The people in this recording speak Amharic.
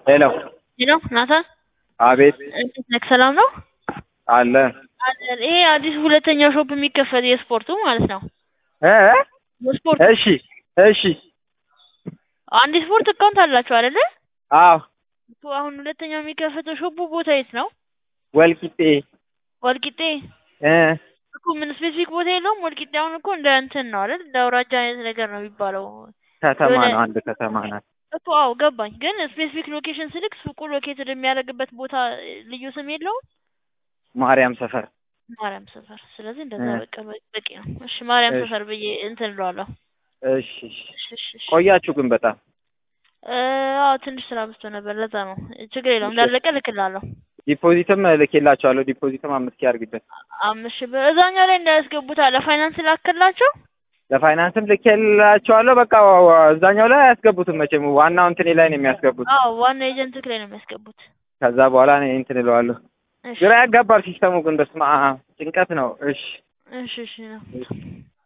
ሄሎ ሄሎ ናታን አቤት እንዴት ነህ? ሰላም ነው? አለ አለን። ይሄ አዲስ ሁለተኛው ሾፕ የሚከፈት የስፖርቱ ማለት ነው። እ የስፖርት እሺ እሺ አንድ ስፖርት አካውንት አላችሁ አይደለ? አዎ እኮ አሁን ሁለተኛው የሚከፈተው ሾፑ ቦታ የት ነው? ወልቂጤ ወልቂጤ እ እኮ ምን ስፔሲፊክ ቦታ የለውም? ወልቂጤ አሁን እኮ እንደ እንትን ነው አይደል? እንደ አውራጃ አይነት ነገር ነው የሚባለው ከተማ የሆነ- ነው አንድ ከተማ ናት እኮ አዎ ገባኝ። ግን ስፔሲፊክ ሎኬሽን ስልክ ሱቁ ሎኬትድ የሚያደርግበት ቦታ ልዩ ስም የለውም? ማርያም ሰፈር ማርያም ሰፈር። ስለዚህ እንደዛ እ። በቃ በ- በቂ ነው። እሺ ማርያም እሺ። ሰፈር ብዬ እንትን እለዋለሁ። እሺ እሺ እሺ እሺ እሺ። ቆያችሁ ግን በጣም እ፣ አዎ ትንሽ ስራ በዝቶ ነበር። ለዛ ነው። ችግር የለውም። እሺ። እንዳለቀ እልክልሃለሁ። ዲፖዚትም ልኬላችኋለሁ ዲፖዚትም አምስት ኪ አድርግበት አምስት ሺህ ብር እዛኛው ላይ እንዳያስገቡት አለ ፋይናንስ ላክላቸው። ለፋይናንስም ልኬላችኋለሁ በቃ ዋ- ዋ- እዛኛው ላይ አያስገቡትም መቼም ዋናው እንትኔ ላይ ነው የሚያስገቡት አዎ ዋና ኤጀንት ላይ ነው የሚያስገቡት። ከዛ በኋላ እኔ እንትን እለዋለሁ እሺ ግራ ያጋባል ሲስተሙ ግን በስመ አብ ጭንቀት ነው እሺ እሺ እሺ ነው